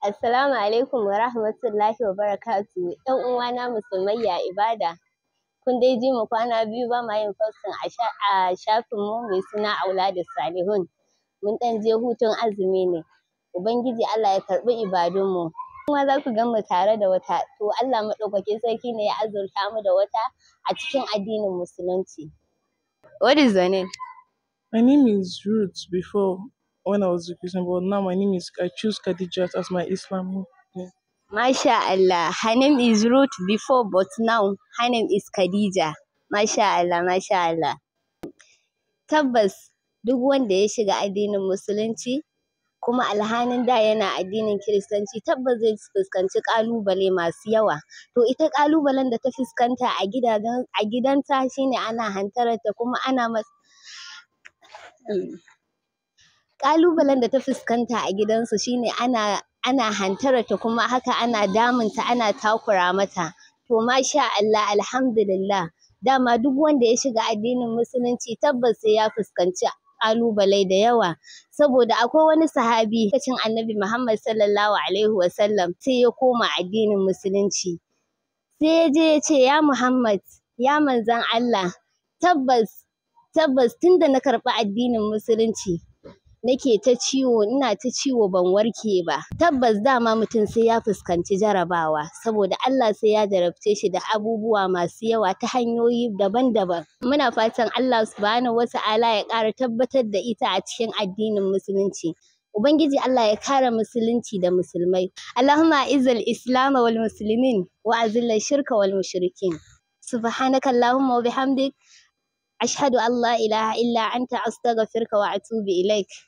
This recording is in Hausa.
Assalamu alaikum wa rahmatullahi wa barakatuhu. ‘Yan uwana musulmai ya ibada. Kun dai ji mu kwana biyu ba ma yin posting a shafin mu mai suna Auladus Salihun. Mun ɗan je hutun azumi ne. Ubangiji Allah ya karɓi ibadun mu. Kuma za ku gan mu tare da wata. To Allah maɗaukakin sarki ne ya azurta mu da wata a cikin addinin musulunci. What is your name? My name is Ruth before when I was a Christian, but now my name is I choose Khadijat as my Islam name. Masha Allah. Her name is Ruth before, but now her name is Khadija. Masha Allah, Masha Allah. Tabbas duk wanda ya shiga addinin musulunci kuma alhanin da yana addinin kiristanci tabbas zai fuskanci ƙalubale masu yawa. To ita ƙalubalen da ta fuskanta a gidajen a gidanta shine ana hantararta kuma ana mas ƙalubalen da ta fuskanta a gidansu shine ana ana hantararta kuma haka ana damunta ana takura mata. To masha Allah alhamdulillah dama duk wanda ya shiga addinin musulunci tabbas sai ya fuskanci ƙalubale da yawa. Saboda akwai wani sahabi lokacin Annabi Muhammad Sallallahu Alaihi Wasallam sai ya koma addinin musulunci. Sai ya je ya ce ya Muhammad ya manzon Allah tabbas tabbas tunda na karɓi addinin musulunci nake ta ciwo ina ta ciwo ban warke ba. Tabbas dama mutum sai ya fuskanci jarabawa saboda Allah sai ya jarabce shi da abubuwa masu yawa ta hanyoyi daban-daban. Muna fatan Allah Subhanahu wa ta'ala ya ƙara tabbatar da ita a cikin addinin musulunci. Ubangiji Allah ya kare musulunci da musulmai. Allahumma izzil islam wal muslimin wa azil shirka wal mushrikin. Subhanaka Allahumma wa bihamdik ashhadu an la ilaha illa anta astaghfiruka wa atubu ilaik.